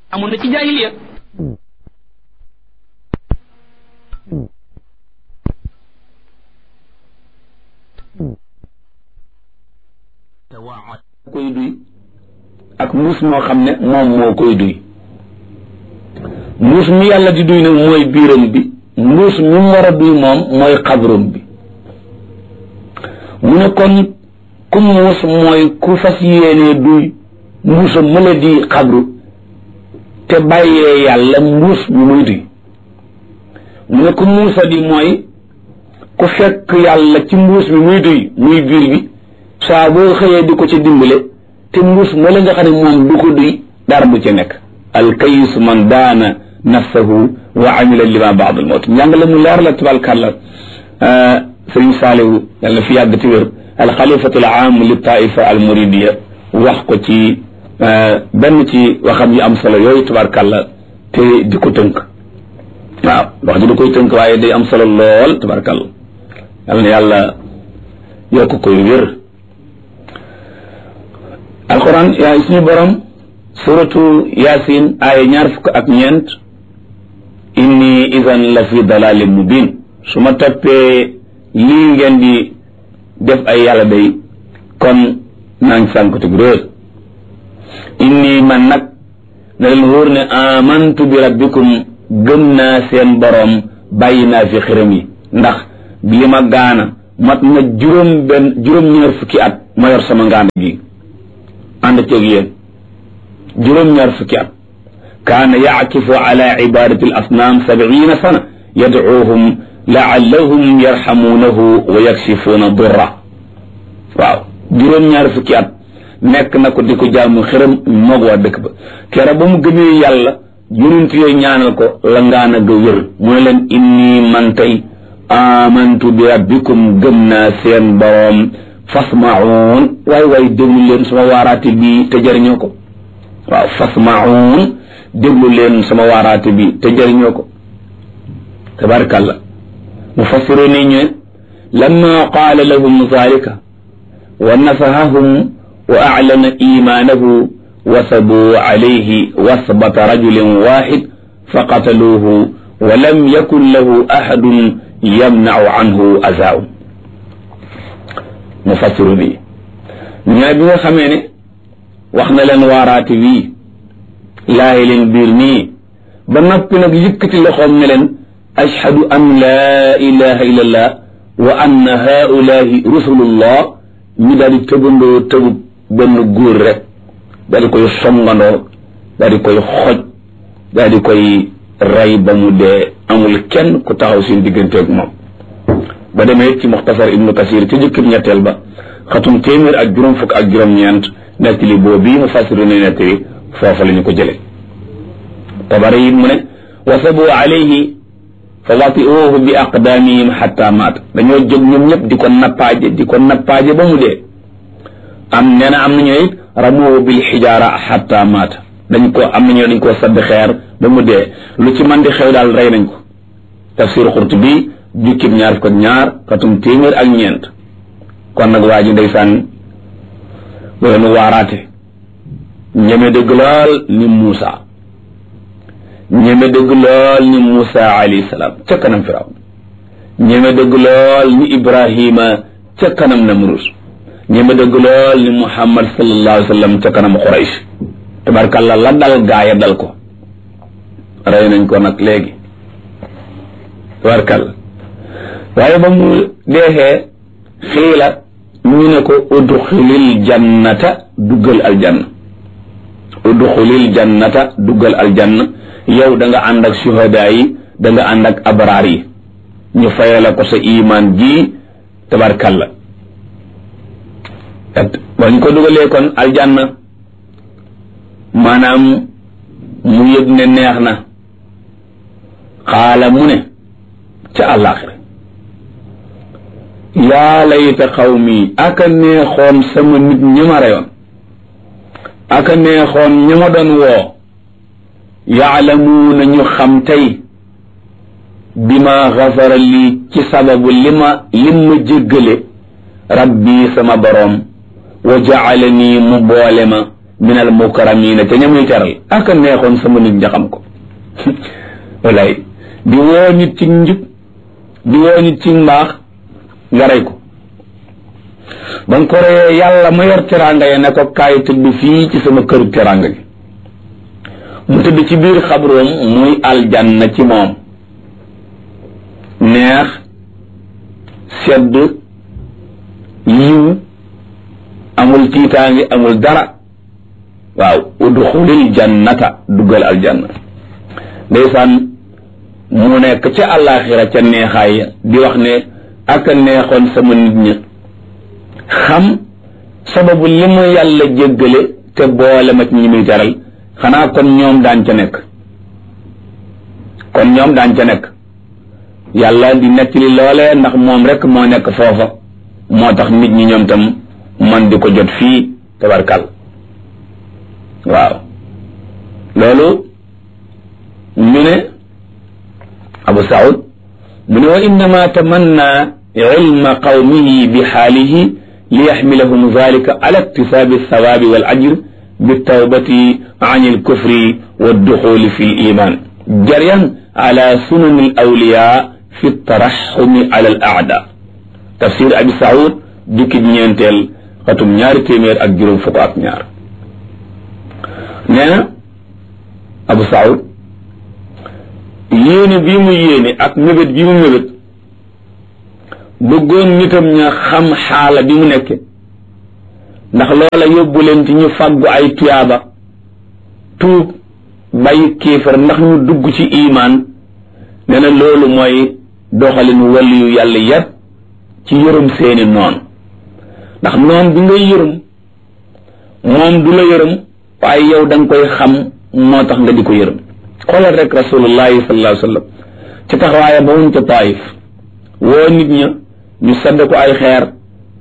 amoon na ci jaahiliya koy duy ak mbuus moo xam ne moom moo koy duy mbuus mi yàlla di duy nag mooy biiram bi mbuus mi mu war a duy moom mooy xabrum bi mu ne kon ku muus mooy ku fas yéenee duy mbuusam mëla di xabru te bàyyee yàlla mbuus bi muy duy mu ne ku muusa di mooy ku fekk yàlla ci mbuus bi muy duy muy biir bi saa boo xëyee di ko ci dimbale te mbuus moo la nga xam ne moom du ko duy dara du ci nekk alkayis man daana nafsahu wa amila lima baad al mawt njàngale mu leer la tabarkàlla sëriñ saalihu yàlla fi yàgg ti wér alxalifatu al aam li taifa al muridiya wax ko ci benn ci waxam yu am solo yooyu tabarkàlla te di ko tënk waaw wax ji da koy tënk waaye day am solo lool tabarkàlla yàlla na yàlla yokk koy wér alquran yaa suñu borom suratu yasin aaya ñaar fukk ak ñeent inni idan la fi dalalin mubin su ma toppee lii ngeen di def ay yàlla day kon naa ngi sànkutug réer inni man nag na leen wóor ne amantu bi rabbikum gëm naa seen borom bàyyi naa fi xiram yi ndax li ma gaana mat na juróom benn juróom ñaar fukki at ma yor sama ngaana gi ànd ceeg yéen juróom-ñaar fukki at kaana yaakifu ala ibadati al asnaam sabiina sana yadcuuhum laallahum yarxamuunahu wa yakshifuuna durra waaw juróom-ñaar fukki at nekk na ko di ko jaamu xëram moog waa dëkk ba kera ba mu gëmee yàlla yonent yooyu ñaanal ko la ngaana ga wér mu ne leen inni man tey amantu bi rabbikum gëm naa seen boroom fasmaun waay waay déglu leen sama waaraate bi te jëriñoo ko waaw fasmaun déglu leen sama waaraate bi te jëriñoo ko tabarakallah mufassiru ni ñu lamma qaala lahum zalika wa nafahahum wa a'lana imaanahu wasabu alayhi wasbata rajulin waxid faqataluuhu wa lam yakun lahu ahadun yamnau anhu azaahum mufassiru bi ñaar bi nga xamee ne wax na leen waaraate wii laayi leen biir nii ba noppi nag yëkkati loxoom ne leen ashhadu an laa ilaha illa allah wa anna haulahi rusulullah ñu daal di tëbandoo tëbub benn góor rek daal di koy songandoo daal di koy xoj daal di koy rey ba mu dee amul kenn ku taxaw seen digganteeg moom ba demee ci muxtasar ibnu kasir ci jëkkib ñetteel ba xatum téeméer ak juróom fukk ak juróom-ñeent nettali boobu bii mu fasiru ne nettali foofa la ñu ko jële tabari it mu ne wasabu alayhi fa watiuhu bi aqdaamihim xatta maat dañoo jóg ñoom ñëpp di ko nappaaje di ko nappaaje ba mu dee am nee na am nañu it ramuhu bil xijaara xatta maat dañ ko am nañu dañ koo sadd xeer ba mu dee lu ci man di xew daal rey nañ ko tafsir Qurtubi jukkib ñaar fukk ak ñaar katum téeméer ak ñeent kon nag waa ji ndeysaan doon waaraate ñeme dëgg lool ni Muusa ñeme dëgg lool ni Muusa alayhi salaam ca kanam Firawna ñeme dëgg lool ni Ibrahima ca kanam Namrus ñeme dëgg lool ni Muhammad sallallahu alayhi wa sallam ca kanam Quraysh tabarkàlla la dal gaaya dal ko rey nañ ko nag léegi tabarkàlla waaye ba mu deexee xiila ñu ne ko udxulil jannata duggal aljanna udxulil jannata duggal aljanna yow da nga ànd ak suhadaa yi da nga ànd ak abraar yi ñu fayala ko sa imaan ji tabarkalla ba ñu ko dugalee kon aljanna maanaam mu yëg ne neex na xaala mu ne ca àllaaxira yaa layta xawmi aka neexoon sama nit ñi ma reyoon aka neexoon ñi ma doon woo yaalamuuna ñu xam tey bi ma xafara lii ci sababu li ma lim ma jéggale rabbi sama boroom wa jaalanii mu boole ma minal mukarramina te ñamuy teral ak a neexoon sama nit ña xam ko walaay di woo nit ci njub di woo nit ci mbaax nga rey ko ba nga ko reyee yàlla ma yor teraanga ya ne ko kaay tëdd fii ci sama këru teraanga gi mu tëdd ci biir xabroom muy aljanna ci moom neex sedd yiw amul tiitaangi amul dara waaw udxulil jannata duggal aljanna ndeysaan mu nekk ca àllaaxira ca neexaay di wax ne ak a neexoon sama nit ña xam sababu li mu yàlla jéggale te boole ma ci ñi muy teral xanaa kon ñoom daan ca nekk kon ñoom daan ca nekk yàlla di nettali loole ndax moom rek moo nekk foofa moo tax nit ñi ñoom tam man di ko jot fii tabarkal waaw loolu ñu ne abu saud mu ne wa innama tamanna ilma qawmihi bi xaalihi li yaxmilahum dalika ala iktisaabi althawaabi wal ajr بالتوبة عن الكفر والدخول في الإيمان جريا على سنن الأولياء في الترحم على الأعداء تفسير أبي سعود ديك نينتل خاتم ñaar téeméer ak juróom fukk ak ñaar nee na Abu Saoud yéene bii mu yéene ak mébét bi mu mébét bëggoon nitam ña xam xaala bi mu nekke ndax loola yóbbu leen ci ñu fàggu ay tuyaaba tuub bàyyi kéefar ndax ñu dugg ci imaan nee na loolu mooy doxalin waliyu yàlla yépp ci yërëm seeni noon ndax noon bi ngay yërëm moom du la yërëm waaye yow da nga koy xam moo tax nga di ko yërëm xoolal rek rasulullahi sallallahu alayhi wa sallam ci taxawaaya ba wuñ ca taayif woo nit ña ñu sadd ko ay xeer